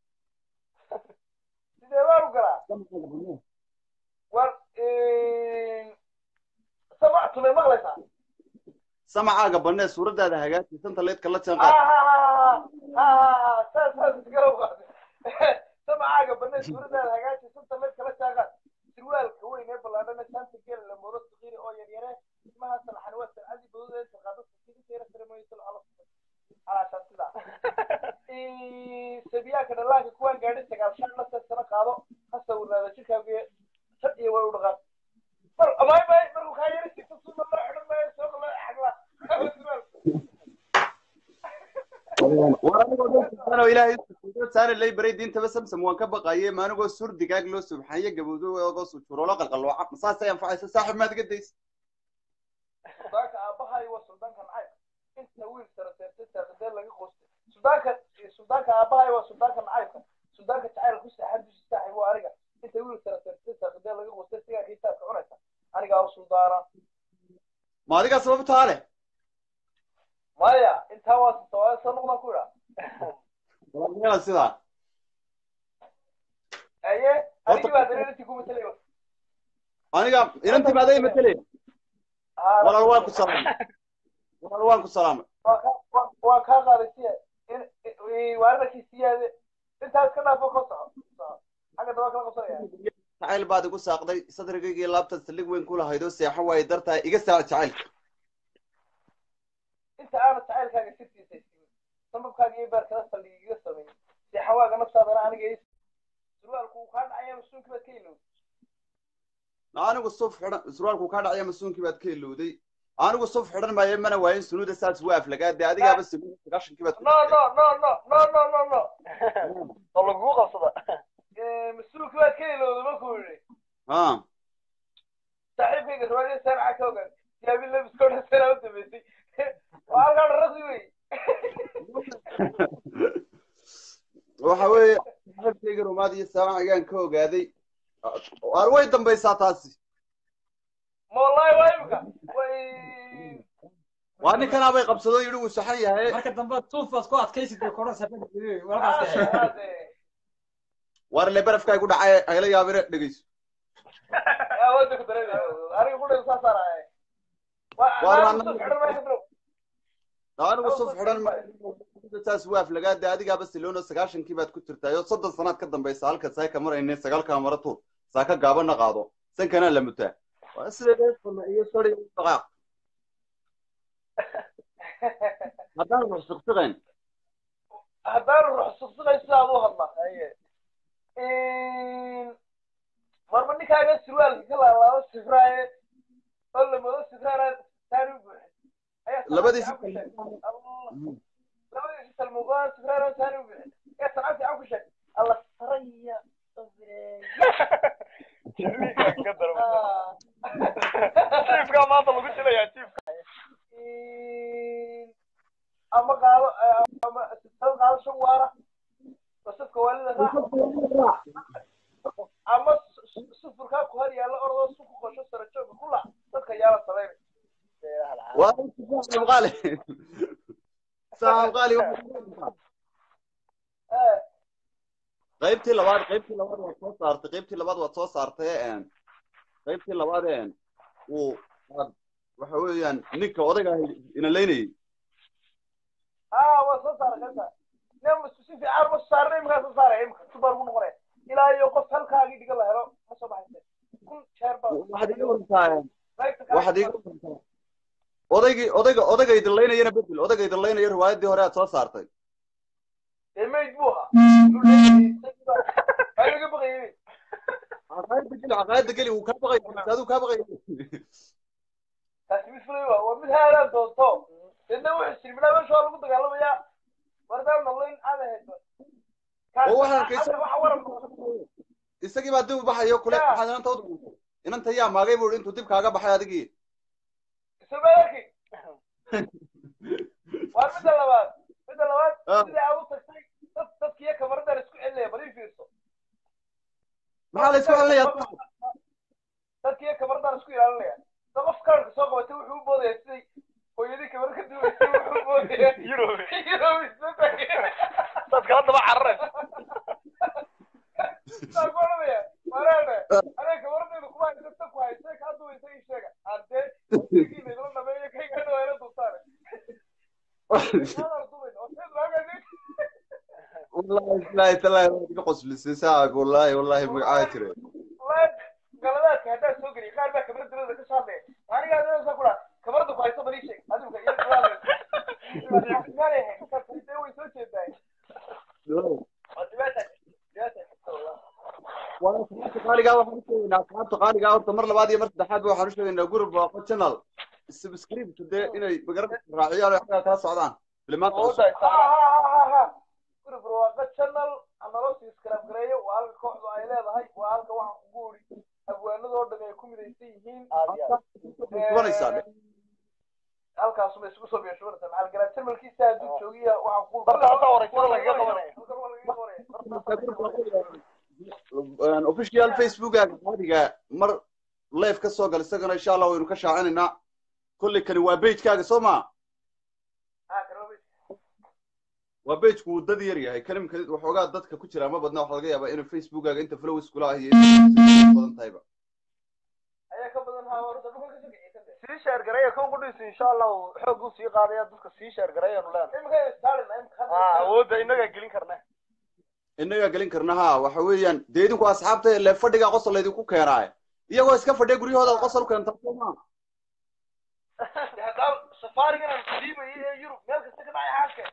sidee baan u galaa war samactu may maqlaysaa samacaaga bannee suuraddaada hagaaji santa leedka la ha jaanqaad ha ha ha ha saas saas iskala qaade samacaaga banay suuradaada hagaaji santa mid kala jaaqaad sirwaalka weyn ee ballaadhana shaanta gela la moodo saqiiri oo yaryare ismaha salxan waa salcadii badooda inta qaado sakiinteera saremoysa ala alaashaan sidaa sabiyaanka dhallaanka kuwaan gaadhi sagaal shan la seesana qaado ha sawirnaada jirkaaga sad iyo way u dhaqaan mar amaay may markuu kaa yari sigto suma loo xidhan maayo sooqa loo xagla war anigoo dhan subxaana ilaahay sujuudo saare lay baray diintaba samsam waan ka baqaye ma anigoo sur digaag loo subxaye gabowdo ogoo sujuurolo qalqalooca masaasay anfacaysa saaxib maad iga daysa suldaanka aabbahay waa suldaanka nacayb inta wiil sara seertay saaqadee laga qoostay suldaanka suldaanka aabbahay waa suldaanka nacaybka suldaanka jacaylka ku saaxan dushi saaxib waa aniga inta wiil sara seertay saaqadee laga qoostay sigaa kitaabka cunaysa anigaa u suldaana ma adigaa sababtaa leh maya intaa waa sawaayo soo noqdaan ku idhaa walaalayaal sidaa aye anigii baa dareerintii ku matalay aniga inantii baad ay matelay walaal waan ku salaamay walaal waan ku salaamay waa kaa qaaday siya waarinakii siyaade intaas ka dhaafo ka soco xagga daba kala qabsanaya jacayl baad igu saaqday sadrigaygii laabtaad saldhig weyn ku lahayd oo seexo waaye dartaa iga saac jacaylka inta aana jacaylkaaga sirtiisa isiin sababkaaga iyo beerkada saldhig iga sameeyey seexawaaga naftaadana aniga is surwaalku uu kaa dhacaya masuunkii baad ka ilowday anigu suf xidhan surwaalku kaa dhacaya masuunkii baad ka ilowday anigu suf xidhan maayo mana waayin sunuuda saas waa aflagaade adigaaba sunuuda sagaashankii baad no no no no no no no no oo lagugu qabsada masuulkii baad ka ilowday markuu yidhi ha saaxiibkayga riwaayada saanaca ka ogaan yaabin labiska odhan sanaa u dambeysay waa halkaa dharasi wey waxa weeye saaxiibkayga rumaad iyo saamacigaan ka ogaaday waar way dambaysaa taasi ma wallahi waa imika way waa ninkana bay qabsado yidhi wuu saxan yahay marka dambe tuufaad ku adkaysid bay koran sababta walkaas waar le barafkaa igu dhacay agala yaabire dhegeyso wada ku dareemaya aniga ku dhan saa saaraya Waar waa waa- xidhan maysa bro anigu suf xidhan maayo saas waa aflagaade adigaaba siloona sagaashankii baad ku jirtaa soddon sanaad ka dambaysa halka saaka marayne sagaalkaa mara tuur saaka gaabana qaado sankanaa la mutaa waa sida iyo sari dhaqaaq haddaan rux siqsiqayn haddaanu ruux suqsuqay sidaad u hadla marba ninkaaga surwaalka ka laalaado sifraaye oo la moodo sifraana taani u buuxin ayaa labadiisi sanad fiican ku sheeg. Allah. labadiisi salmuqaan sifraana taani u buuxin ayaa sanad fiican ku sheeg alla saraya ka daro jiifkaa maanta lagu jilayaa jiifka ama qaado ama sifad qaado shan waara wasafka waalida raac ama sufurkaa ku hor yaalla orodoo su ku qosho sara jooga ku lac dadka yaala sameyn waa qaali saam qaali qaybtii labaad qaybtii labaad waad soo saartay qaybtii labaad waad soo saartay een qaybtii labaad een uu aad waxa weeyaan ninka odayga ina leynayay aa waa soo saara kanta nem si fiican ma saarna imkaa soo saaraya imka subar ku noqonaya ilaa iyo qof halkaagii dhiga la helo ma soo baxayse kun jeer baa waxaad iga warantaa qaybta kale- waxaad iga warantaa odaygii odayga odayga idin leynayana bedel odayga idin leynaya riwaayadii hore aad soo saartay dee mayd buu ahaa caqaayadda geli caqaayadda geli wuu kaa baqaya aduu kaa baqaya taasi mid fulay waa waa mid haadaan doonto deedna wuxuu siri midhaa meesha waa lagu dagaalamayaa wardaan nolayn aada hayso oo waxaan kaysa waxa waran isagii baa dib u baxayo kule Ya. waxaad inanta u inanta yaa maagay buu intuu dib kaaga baxay adigii isabaalki waa midda labaad midda labaad Ah. sidii aad u tagtay dad dadkiiyo kamaradan isku celinaya bal ii fiirso maxaa la isku celinayaa dadkiiyo kamaradan isku ilaalinaya da qof kaarka soo qabatay wuxuu u boodaya siday hooyadii kamar ka duwaysay wuxuu u boodaya Europe. Europe isla tagay. dadka haddaba carareen Saa ku odhanaya, walaale, aniga kamaradaydu kuma haysa, tan ku haysa, kaa duwaysa ii sheega. Haddee, waqtigiina idila dhameeyo, kayga hadhow ayla dulsaare. Maadaan dubayn, oo seed raagaynin. wallahi billahi tallahi waad iga qoslisay saaca wallahi wallahi magacaa jire Wallahi, galadaadka haddaad soo geliyo, qaar baa kamarada dawladda ka soo hadlaya. Aniga adiga saa ku dhaha, kamarada ku haysa bal ii sheeg. Adiga iyo walaalay. Maalay ahayd, markaad fadhiisay way soo jeedaa. Waa dhibaata, dhibaata jirta wallahi. waa asxaabta qaaligaa waxaan u sheegaynaa asxaabta qaaligaa horta mar labaad iyo mar saddexaad ba waxaan u sheegaynaa gurub waaqo channel subscribe dee inay magarada raaciyaan oo xaggaa kala socdaan filimaanta oo cusub daay Ha, ha, ha, ha, ha. Group Barwaaqo Channel, ha naloo sii subscribe gareeyo. Waa halka kooxdu ay leedahay. Waa halka waxaan kugu uri. Abwaanada oo dhan ay ku midaysan yihiin. kubanaysaa dhe halkaasuma isugu soo beeshubanaysa maxaa garaa channelkiisa hadduu joogiya waxaan kugu Marka halkaa wareysada lagaga qabanaya. Halkan waa lagaga qabanaya. official facebookaga caadiga mar live ka soo gal isagana insha allah waynu ka shaacinaynaa kolley kani waa pagekaaga soo ma Ah, karoobi. waa pageku uu dad yar yahay kalimka waxoogaa dadka ku jira ma badna waxaa laga yaabaa inuu facebookaga inta followers kula ah iyo inta badan tahayba Ayaa ka badan haa horta dhulka ka soo kiciyay kan sii sheer gareeya kan qudhiisa insha allah xoog uu sii qaadaya dadka sii sheer gareeyanu leenahay Imika ay starina imika ah awoodda innagaa gelin karna innagaa gelin karna ha waxa weeyaan dee idinku asxaabta ile fadhigaa qosol laydinku keenaaye iyagoo iska fadhiya guryahooda qosol u keentaa soo maa haddaan safaarigan aan siibayo ee Yurub meel kasta ka dhacay xaalka.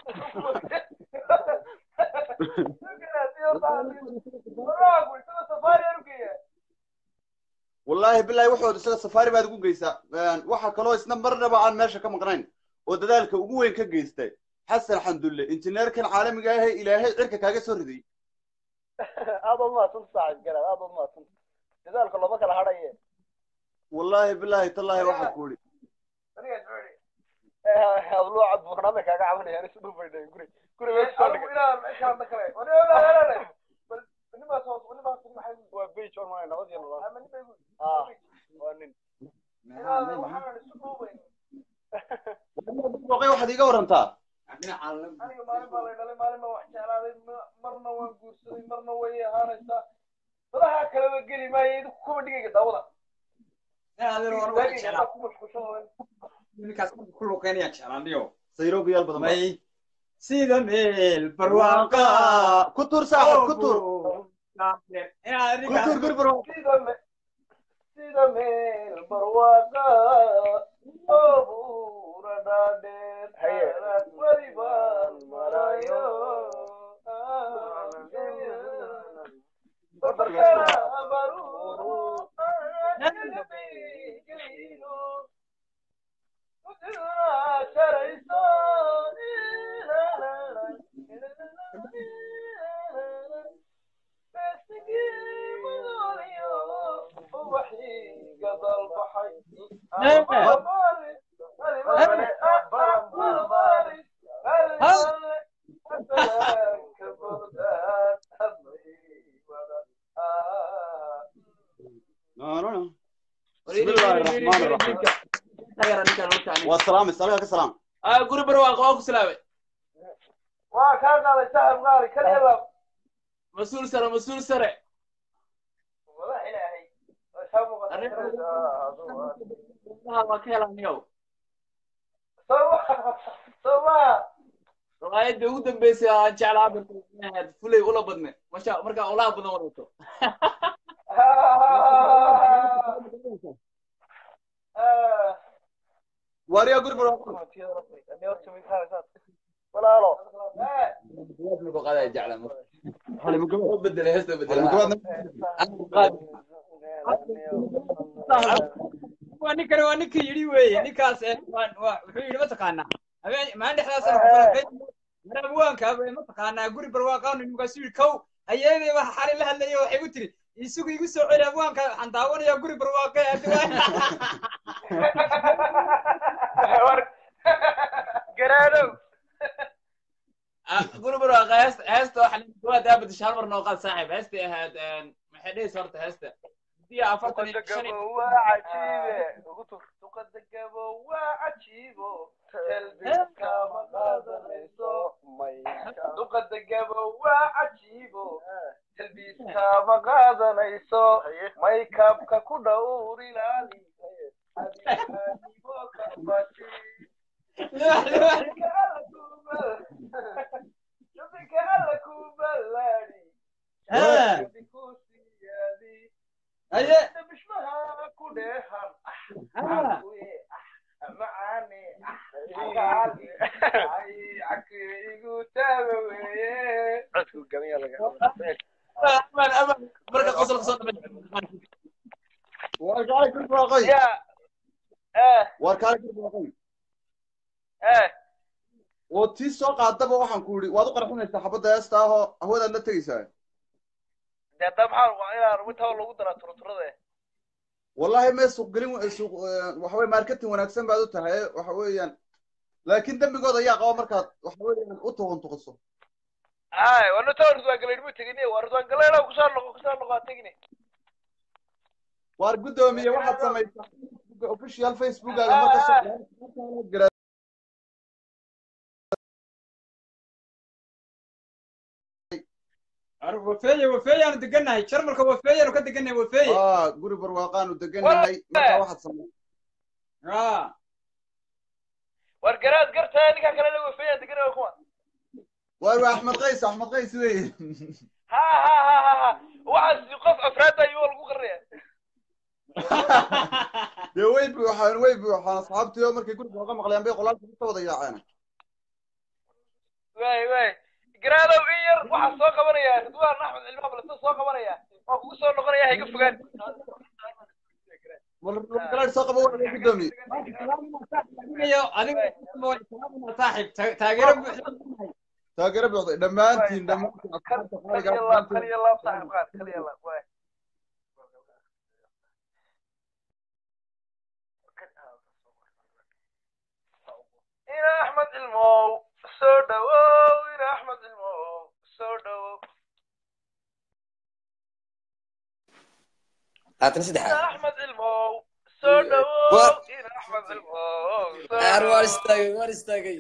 Walaal, way sida safaari aan u geeyaa. wallaahi bilahi waxood isaga safaari baad ugu geysaa waxa kaloo isna marnaba aan meesha ka maqnayn oo dadaalka ugu weyn ka geystay xasan xandulle injineerkan caalamiga ahe ilaahay cirka kaaga soo riday aad ood mahadsanta saaxiib garaad aad ood mahadsanta dadaalka lama kala hadhaye wallaahi bilahi tallahi waxaa ku idhi Aniga joogi. hadloo cad buuxnaamay kaaga cabanayaan isu dhufaydhay guri guri way soo Adigu dhigay ilaa meesha hadda kale. Wani wala wala wala. Bal nimaas hoos nimaas maxay u waa beach on my nabad iyo nolol ama nimay u. ah waa nin Ilaa waxaan isu dhuubayn. booqay waxaad iiga warantaa aniga maalin baa lay dhalay maalin baa wax jeclaaday ma- marna waan guursaday marna way ahaanaysaa badaha kaleba geli maayo idinku kuma dhigayga daawada Daagayga baa ku mashquulshan ninkaas marka ku luqeynaya jeclaaniyo sayrogayaal badan baa. may sida meel barwaaqa ku tur saaxib ku tur inaad ku tur guri barwaaqo sida me sida meel barwaaqa oo buura dhaadheer Haye. aad weli baan marayo barkana baruuru qalbigayno sharayso No, no, no. بسم الله الرحمن الرحيم والسلام السلام عليكم السلام guri barwaaqo waa ku salaamay waa kaa qaaday sahab qaali kaliyaba mas-uul sare mas-uul sare wadax ilaahay waa shaa muuqata waa ka helaniyow soma soma riwaayadda ugu dambeysay aan jeclaa barkaad fulay ula badne masha markaa ulaha badan wadato واريا قرب walaalo qadaa jecla bedela heesta bedela waa ninkani waa ninkii yidhi weeye ninkaas eh, waa- waa- wuxuu yidhi mataqaanaa habeen maalin dhexdaasana ku falanqeyn maraabwaanka mataqaanaa guri barwaaqaanu ninkaasu yidhi kow ayeeday waxa xalay la hadlaya waxay u tiri isugu igu soo celi abwaanka waxaan daawanayaa guri barwaaqe war garaadow gurubur waa heesta heesta waxa waa daabad hal mar noo qaad saaxiib heestay ahayd maxay dhehaysa horta heesta diya afartan iyo shan iyo duqadagabo waa cajiibe ugu tur duqadagabo waa cajiibo talbiska ma qaadanayso duqadagabo waa cajiibo talbiska ma qaadanayso maykabka ku dhowr ilaali adigo ka baji Jubinka alla ku ballaadi Jubinka ku siyaadi aye bishmaha ku dheehan Ah. macaane agaali ay cakiigu taaba weeye codku gamiya laga aman aman marka qosol kasoo dhamay war kaale guri barwaaqoy ya eh war kaale guri barwaaqoy eh oo tii soo qaadaba waxaan ku yidhi waad u qarxinaysaa xabadda heesta ahoo hawadaad la tegaysaa dee hadda maxaa waa inaan intaa lagu daraa turuturada wallahi mee suuqgelin suuq waxa weye marketing wanaagsan baad u tahay waxa weeyaan laakiin dembigooda ayaa qaba markaad waxa weeyaan u tuquntuqiso ay waa nata ridwaan galeyn mu tegine waa ridwaan galeyn kusoo noqo kusoo noqo tegine waar guddoomiye waxaad samaysaa official facebookaga marka wafeeye wafeeyaanu degannahay jarmalka wafeeyaanu ka degannahay wafeeye ah guri barwaaqaanu degannahay marka waxaad samaysaa ah war garaad gartaa ninkaa kale la wafeeyaa degana kuma waar waa axmed qays axmed qays weye ha ha ha ha ha waxaas qof afraada ayuu lagu qaraya dee way buuxaan way buuxaan asxaabtii oo markay guri barwaaqa maqleen bay qolaalka ka wada yaaceen waay waay garaadow in yar waxaa soo qabanaya ridwaan axmed cilmi abalasa soo qabanaya waa kugu soo noqonaya hayga fogaan galaadh soo qaba waa guddoomiye adigayo adiga saaxib ta- taageero buuxda taageero buuxday dhammaantiin dhammaantiin asxaabta qaaliga kaliya laab kaliya laab saaxib qaad kaliya laab waay ina axmed cilmow soo dhawow ina axmed cilmow soo dhawow haatan ina saddexaad axmed cilmow soo dhawow ina axmed cilmow soo aar waan dhawow istaagay waan istaagay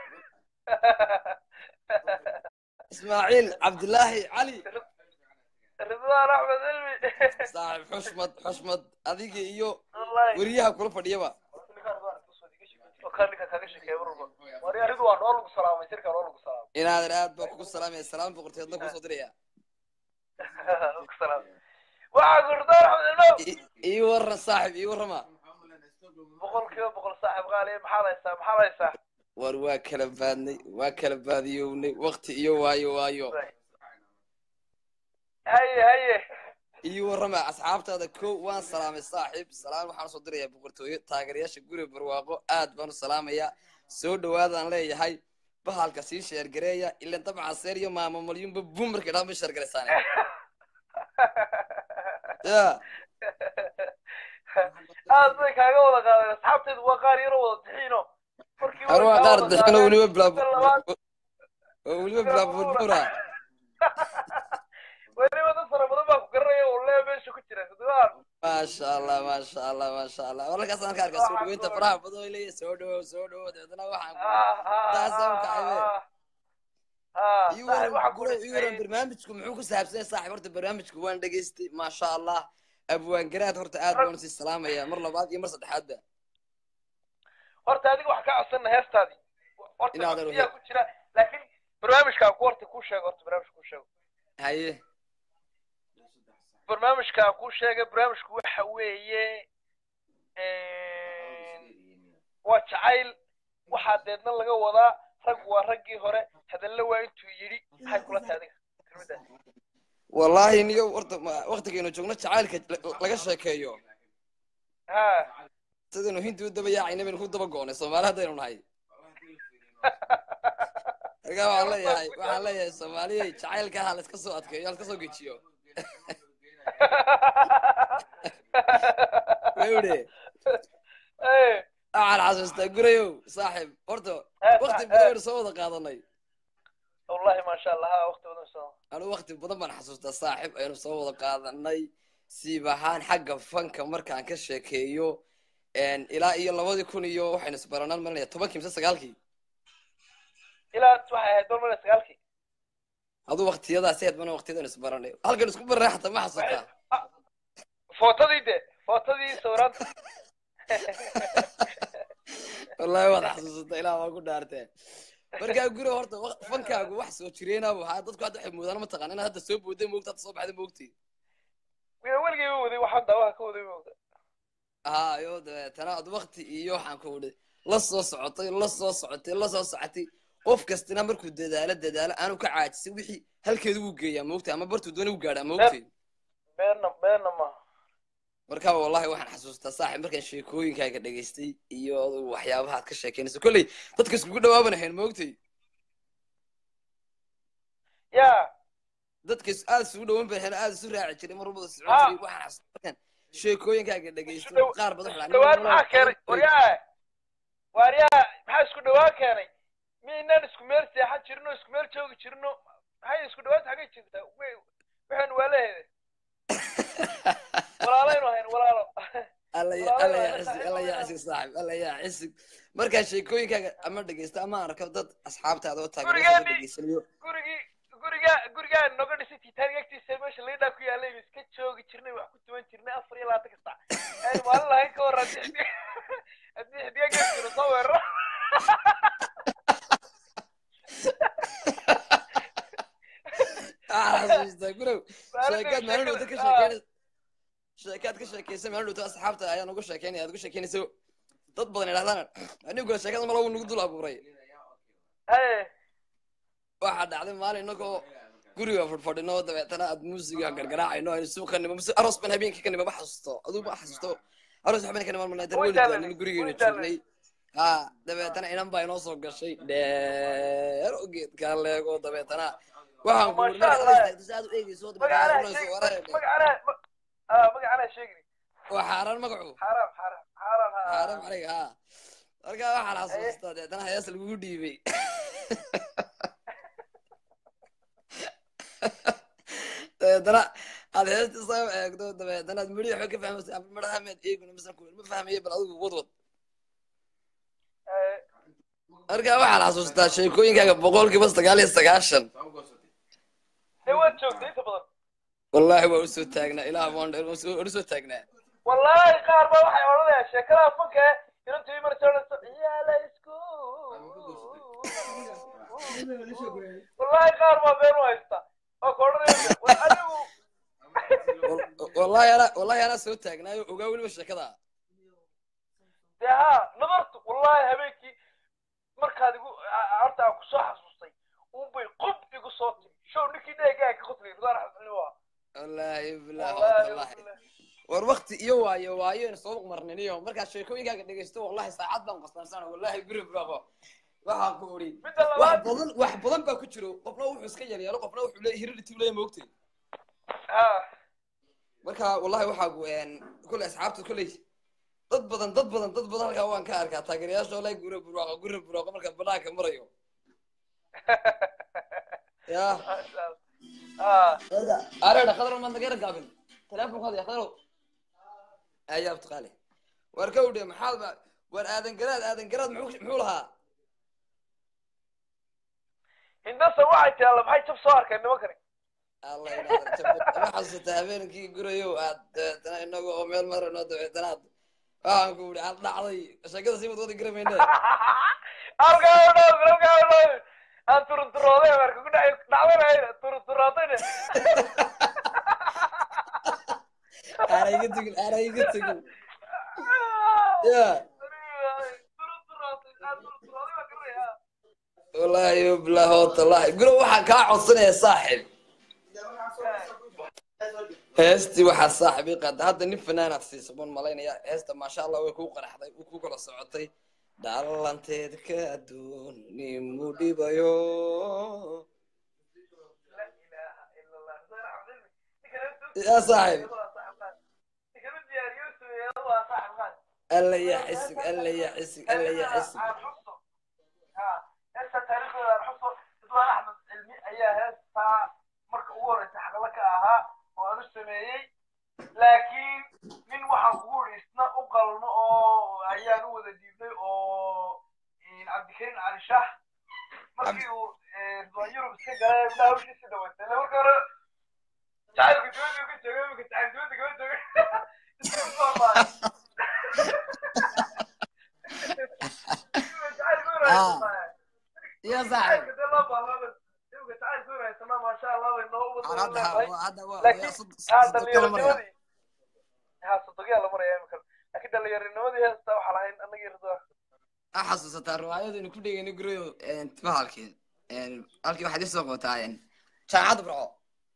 ismaaciil cabdilaahi cali ridwaan axmed cilmi saaxib xushmad xushmad adiga iyo wallahi weriyaha kula fadhiyaba ninka kaga sheekeeya marwalba wari ridwaan oo lagu salaamay sirka oo lagu salaamay inaadan aad baa kugu salaamaya salaam boqorteedna kusoo diraya lagu salaamay waxaa ku ridwaan axmed cilmow I- ii waran saaxib ii warrama boqol kiiba boqol saaxib qaaliya maxaad haysaa maxaad haysaa war waa kala baadnay waa kala baadiyownay wakti iyo waayo waayo haye haye ii warrama asxaabtaada kow waan salaamay saaxiib salaam waxaan usoo dirayaa boqortooyo taageerayaasha guri barwaaqo aad baan u salaamayaa soo dhawaadaan leeyahay bahalka sii sheergareeya ilan dabcan seer iyo maamo malyunba bum markay dhaan bay sheergaraysaan ya aad bay kaaga wada qaadeen asxaabteedu waa qaar yaroo wada dixiino markii har waa qaar dixino weliba bilaab labaad oo weliba bilaab burbura weliba dad fara badan baa ku garanaya oo lee meesha ku jira ridwaan maasha allah maasha allah maasha allah wararkaasaan ka arkaa soo dhaweynta faraha badan oo leeyahay soo dhawow soo dhawow dabeetana waxaan Taasaan u kacay ii waran guro ii waran barnaamijku muxuu ku saabsan yahay saaxiib horta barnaamijku waan dhegaystay maasha allah abwaan garaad horta aad baan usii salaamaya mar labaad iyo mar saddexaadba horta adiga wax ka codsana heestaadii horta Inaad codsiyaa ku jira laakiin barnaamijkaa ku horta kuu sheego horta barnaamijka kuu sheego haye barnaamijkaa kuu sheegay barnaamijku waxa weeye waa jacayl waxaa deedna laga wadaa rag waa raggii hore hadalla waa intuu yidhi maxay kula tahay adiga kelmaddaas wallaahi niyo horta ma- waqtigaynu joogno jacaylka la- laga sheekeeyo ha sidaynu hindi u daba yaacayna baynu ku daba go'nay soomaali haddaynu nahay markaa waxaan leeyahay waxaan leeyahay soomaaliya jacaylka ha la iska soo adkeeyo ha la iska soo gejiyo wewde Eh, waxaan xasuustaa gurayow saaxiib horta eh, wakti eh, badan baynu soo wada qaadanay wallahi maasha allah ha waqti badan soo anu wakti badan baan xasuustaa saaxiib aynu soo wada qaadanay siib ahaan xagga fanka markaan ka sheekeeyo ilaa iyo labadii kun iyo waxaynu isbaranaan malinaya tobankii mise sagaalkii ilaa waxay ahayd dolmana sagaalkii aduu waktiyadaasi aad bana waktiyadaynu isbaranay halkan isku baranay xataa ma xasuustaa footadii de footadii sawiraanta wallahi waad xasuusata ilaa waa ku dhaartee markaa guri horta waq- fankaagu wax soo jireenaabu ahaa dadku hadda waxay moodaan mataqaan inaad hadda soo booday moogta hadda soo baxday moogti weligay ma waday waxaan daawaha ka waday moogta haa yo dabeetana ad wakti iyo waxaan ku idhi la soo socotay la soo socotay la soo socotay qof kastina markuu dadaalo dadaalo aanu ka caajisay wixii halkeedu wuu geeyaa moogta ama bartuu doona u gaadhaa moogti beenna beenna maaha markaa wallahi waxaan xasuustaa saaxib markaan sheekooyinkaaga dhegaystay iyo adugu waxyaabaha aad ka sheekeynayso kolley dadka iskugu dhawaaban ahayn moogtay ya dadka is- aad isugu dhawan bay ahayn aad isu raaci jiray mar walbada socon Ah. jiray waxaan xasuustaa markaan sheekooyinkaaga dhegaysto Isu dhow- qaar badan waxaa dhawaan maxaa keenay waryaa waaryaa maxaa isku dhawaan keenay miynaan isku meel seexan jirino isku meel joogi jirino maxay isku dhawaanta xagay jirtaa Wey, waxaynu waa leheede walaalaynu ahayn walaalo alla ya- Walaalo alla waa yaa la xisig saaxiib alla yaa walaalo. xisig saaxib alla yaa xisig markaan sheekooyinkaaga ama dhegaysto ama aan arko dad asxaabtaada oo taageero Gurigeennii. dhegaysanayo gurigii guriga gurigaa noga dhisay titanic agtiisa meesha liidhaa ku yaalay baynu iska joogi jirnay wax ku tuban jirnay afar iyo labaatan kasta aynu maalin lahayn ka hor haddii xidig haddii xidiga geeskiro soo weeraro waxaan xasuustaa gurow sheekaad maalin dhowta ka sheekeynaysa sheekaad ka sheekaysa maalin dhowta asxaabta ayaan uga sheekeynaya aad uga sheekeynayso dad badan idhahdaan aniguna sheekada malagu nagu dul abuuray haye waxaa dhacday maalin inagoo guriga fadhfadhino dabeetana aad muusiga gargaraacayno aynu suuqa nimo mise aroos ban habeenkii ka nimo ma xasuusto aduu ma xasuusto aroos waxbaan ka nimo malnay dar weli Waytaalay, daanin gurigeena waytaalay. joognay ha dabeetana inan baa inoo soo gashay dheer oo geedkaa leego dabeetana waxaan ku Masha Allah. aad u eegeyso magacana dabeetana sheeg wareer magacana ah magacana sheegni waa xaaraan magacu xaaraam xaaraam xaaraam ha xaaraan aniga ha markaa waxaan xasuustaa dabeetana hees lagugu dhiibay dabeetana aad heesta soo eegdo dabeetana aad midhi waxba ka fahmaysa ama midhaha maad eegin mise ku ma fahmayo bal adigu wadwad Eh, markaa waxaan xasuustaa sheekooyinkaaga boqolkiiba sagaal iyo sagaashan dee waad joogtay inta badan wallaahi waa usoo taagnaa ilaah waan dheer waan usoo- waan usoo taagnaa wallaahi qaar baa waxay odhanayaan sheekadaha fanka ee inantu ii marsa odhanayso ciyaala isku wallaahi qaar baa been u haysta oo ka odhanaya war adigu Wal- wallaahi anaa wallaahi anaa soo taagnaayo ogaa weliba sheekada dee haa nadartu wallaahi habeenkii markaad igu a- horta aan kusoo xasuustay unbay qub igu soo tiri show ninkii dheegaa ka qoslayay ridwaan xasan waa wallaahi bilah wallaahi wallaahi wallaahi. war wakti iyo waayo waayo soo marnin iyo markaa sheekooyinkaaga dhegaysto wallahi saacad baan qasnaansan wallahi guri bravo waxaan ku uri midda wax labaad badan wax badan baa ku jiro qofna wuxuu iska yaryaalo qofna wuxuu leeyahay hirirti leeyahay moogtay haa marka wallahi waxaa gu kulley asxaabta kulley dad badan dad badan dad badan halkaa waan ka arkaa taageerayaasha wallahi guri burwaaqo guri burwaaqo marka banaanka marayo ya maasha allah haa areedha khadro maad naga gaabin telefonka hadi khadro ayaab taqaale war ka udhe maxaad ba war aadan garaad aadan garaad muxuu muxuu lahaa hindasa waxay tiraa maxay jab soo arkeen nimankani allah inaadan jabad ma xasuusta habeenkii gurayow aad dabeetana inaga oo meel marano dabeetana aad waxaan ku idhi aad dhacday sheekada sii wadwadi garamayne halkaa u dhow halkaa u dhow aan turunturooday marka ku dhac dhacdanayna turunturoodayna aana iga tegin aana iga tegin ya wallaahi bilah watallahi guro waxaan kaa codsanaya saaxib heestii waxaa saaxiibii qaada hadda nin fanaanaad siisa baan malaynaya heesta maasha allah way kuu qaraxday way kuu kala socotay dhalanteedka adduun nimu dhibayo yaa saaxiib alla ya xisig alla ya xisig alla ya xisig heesta taariikhdooda aan xuso ridwaan axmed cilmi ayaa heestaa marka ugu horeysa xaqla ka ahaa oo aan u sameeyey laakiin nin waxaan kugu iri isna u qalmo oo ayaan u wada dhiibnay oo cabdikariim cali shaah markii uu ridwaan yurub iska galay ilaa hawshiisa dhawaatay ile marka hore jacaylku dibadda ka joogay imika jacayl dibadda kama joogay iska soo maayo yaa saaxiib hadda waa laakiin haa dhallinyaronimadii haa sodogiyaa la maraya imika laakiin dhallinyaronimadii heesta waxaa lahayn annagii ridwaan a xasuusataa riwaayadaynu ku dhegeyna gurayo bahalkii halkii waxaad isoo qotaa jaamacadda burco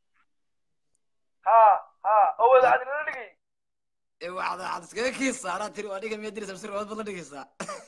haa haa oo wada cadilala dhigay ee waxaad waxaad iskaga kiisaa anaa tiri waa dhiga miyaa diraysa mise riwaayad baad la dhigaysaa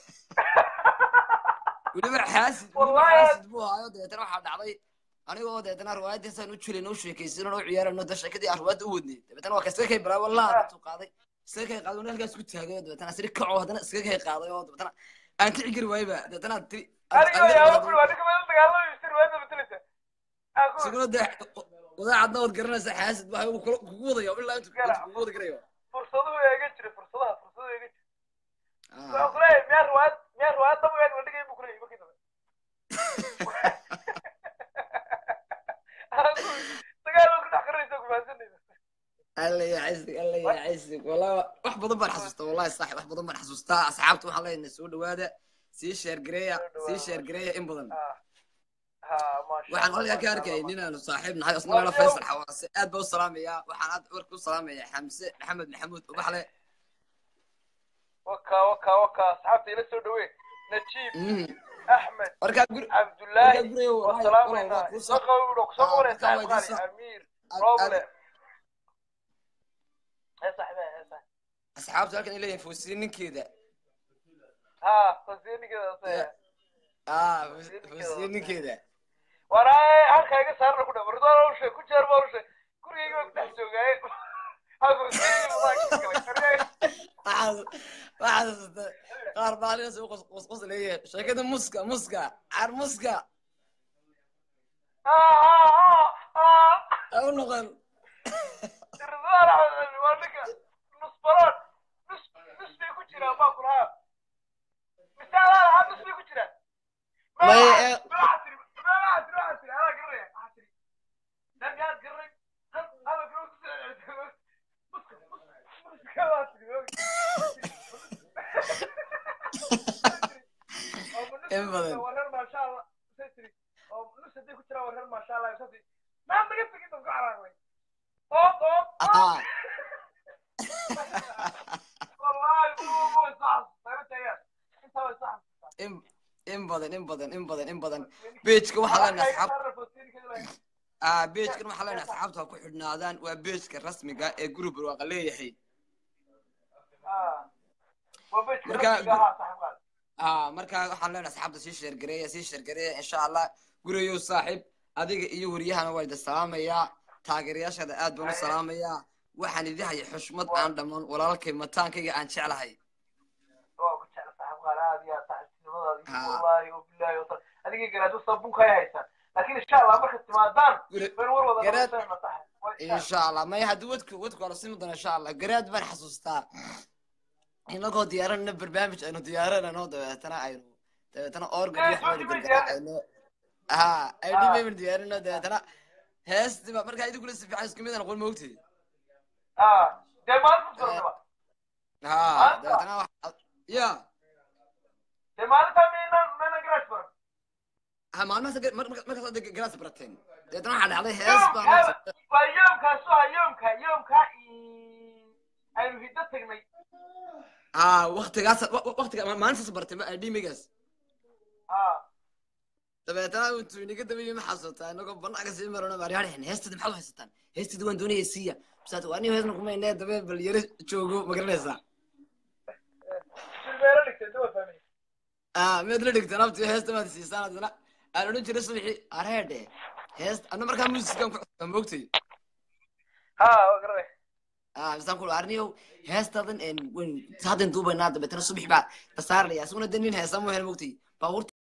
weliba xaasid weliba Wallahi. xaasid buu ahaayo dabeetana waxaa dhacday anigoo deetana riwaayaddiisaan u jilayn u sheekaysinan u ciyaarano da sheekadii aan riwaayadda u wadnay dabeetana waa ka iskaga kay baraa wallahi intuu qaaday iskaga kay qaaday wana halkaas ku taagay oo dabeetana asiri kaco haddana iskaga kay qaaday oo dabeetana aan kici gari waayba dabeetana aad tiri aniga yaa ku waa ninka meel dagaalamay sir waada bedelisa aan ku isaguna dee wadaacadna waad garanaysaa xaasid baa uu kula- kugu wadayo ilaa intuu intuu kugu wada garayo fursaduhu eega jira fursadaha fursadahu eega jira waxaan kuleeyahay miyaa riwaayad miyaa riwaayad daba eeg la dhigay buu kuleeyahay markii dambe Aan ku- dagaal baa ku dhex qarinaysa ku fahansanaysa alla ya xisig alla ya xisig wallahi wax badan baan xasuustaa wallahi saaxib wax badan baan xasuustaa asxaabta waxaan leenahay soo dhawaada sii sheergareeya sii sheergareeya in badan Ah. haa maasha waxaan Allah, halkaa ka maasha arkayay Allah. nin aanu saaxiib nahay isna faysal xawaase aad baa u salaamayaa waxaan aad warka u salaamayaa xamse maxamed maxamuud ubaxle waka waka waka asxaabta ila soo dhawee najiib Mm. axmed warkaa guri cabdullaahi warkaa guriga wallahi wasalaamaynaa walaal waa kuu soo soo qabo kusoo Ah, qabanaya markaa saaxib waa qaali idiin soo- amiir aad- roble aad- ee saaxibe ee saaxibe asxaabta halkan ay leeyihin fuusiye ninkeeda haa fasiinigeeda ah fuusiye ninkeeda waana halka iga saarna ku dhaw ridwaan ushe ku jeer baa ushe gurigayga baa ku dhex joogaaye waxaad waxaad qaar baalinaas u qosqos leeyahay sheekada muska muska car muska ha u noqon ridwaan axmed waa ninka nus baroon nus nus bay ku jiraan baa ku lahaa mise adaa lahaa nus bay ku jiraan May, eh, in badan ah in in badan in badan in badan in badan beejka waxaa leenahay asxaab ah beejkan waxaa leenahay asxaabta ha ku xidhnaadaan waa beejka rasmiga ee guri barwaaqa leeyahay ah markaa waxaan leenahay asxaabta sii sheergareeya sii sheergareeya insha allah guriyow saaxiib adiga iyo waryahana waa idin salaamayaa taageerayaashaada aad baan u salaamayaa waxaan idin hayay xushmad aan dhammaan walaalkay mataankayga aan jeclahay adigii garaadu sabunka ay haysaan laakiin insha allah markaad timaadaan Guri- baynu war wada garaad- noqoteen masaxa insha allah maya haddii wadku wadku ala simi doona insha allah garaad baan xasuustaa inagoo diyaaranana barnaamij aynu diyaaranano dabeetana aynu dabeetana organ iyo waxbaa gargaraacayno ha aynu baynu diyaarino dabeetana heestiba markaa idinkuna si fiican isku mid aan aqoon moogtay dee maalinta suranaba ha dabeetana wax ya dee maalinta maynan maynan garaash baran ha maalmahaas markaas hadda garaas barateen dabeetana waxaa dhacday hees baan waa yoomkaas waa yoomka yoomka aynu hiddo tagnay ha waktigaas waktiga maalintaas bartay ma dhimigaas dabeetana intuu inaga dabayay ma xasuutaa inagoo banaanka sii marano maaryahan heestada maxaad u haysataan heestada waan doonaya siiya bisaat waa nin heesna kuma inee dabee bal yaro joogo ma garanaysaa silmeelo dhigtay dawad fahmay ah miyaad la dhigtaan abti heesta maad siisaan haddana aan odhan jiray subaxii areedhe heest anna markaa muusikan ku cusubtaa moogtay ha waa garanay ah bisaan ku arniyow heestadan en wen haddan duubaynaa dabeetana subax baa la saaraya isaguna de nin heesa mu hel moogtay baabuurta